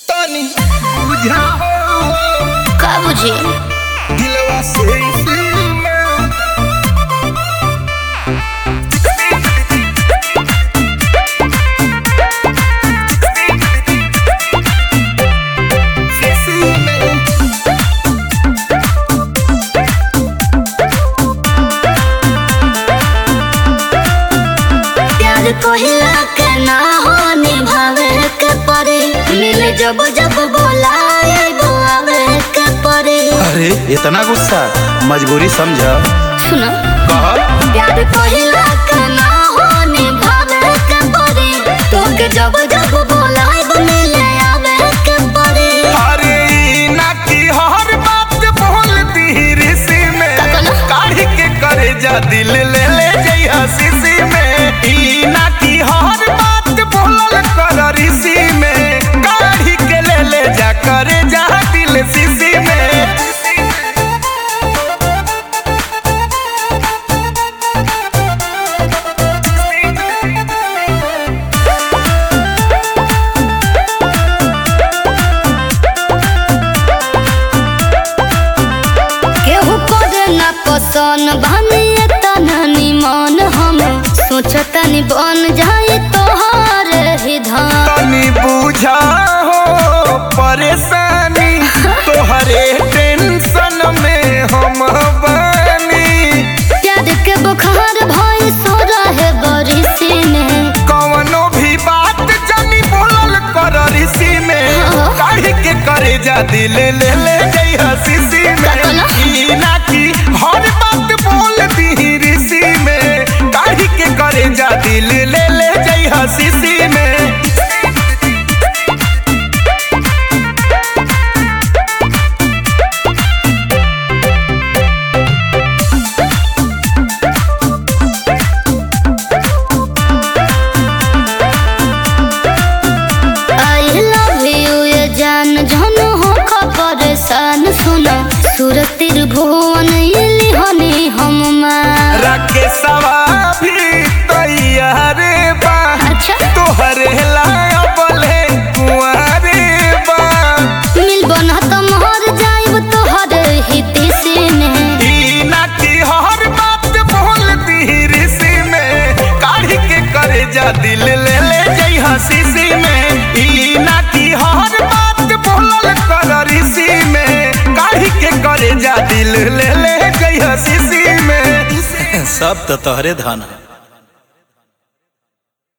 तनी बुझाओ का बुझी दिलवा से सीमा सीमा प्यार कोहिला के ना हो निभावे के परे मिले जब जब बोलाए बुआवे के परे अरे इतना गुस्सा मजबूरी समझ सुनो कह प्यार कोहिला के ना हो निभावे के परे तो के जब जब बोलाए मिले आवे के परे अरे ई ना की हर बात बोलती ऋषि में का कहला? काढ़ी के करे जा दिल ले ले जइहा शीशी में ई ना की हर बात बोलल कर ऋषि में काढ़ी के ले ले जा करे जा दिल शीशी में केहू करे ना पसंद बने तना निमन हम सोचतनी बन जाए तोहार ही धन तनी बुझा हो परेशानी तोहरे टेंशन में हम बानी प्यार के बुखार भई सो रहे बरिसी में कवनो भी बात जानी बोलल कर ऋषि में हाँ। काढ़ी के करे जा दिल ले ले जइहा शीशी में का कहला? ई ना की हर बात बोल दी ऋषि में काढ़ी के करे जा दिल ले ले जइहा शीशी में आई लव यू ये जान जन हो खबर सान सुना सूरत त्रिभुवन इली हनी हम मां राकेशवा भी तैयार बा अच्छा तोहरे लाया बोले कुंवारे बा मिल बना तो मोहर जाइब तोहर हित से में ई ना की हर बात बोलती ऋषि में काढ़ी के करे जा दिल ले ले जइहा शीशी में ई ना की हर बात बोलल कर ऋषि में काढ़ी के करे जा दिल ले ले जइहा शीशी में सब तो तोहरे धन है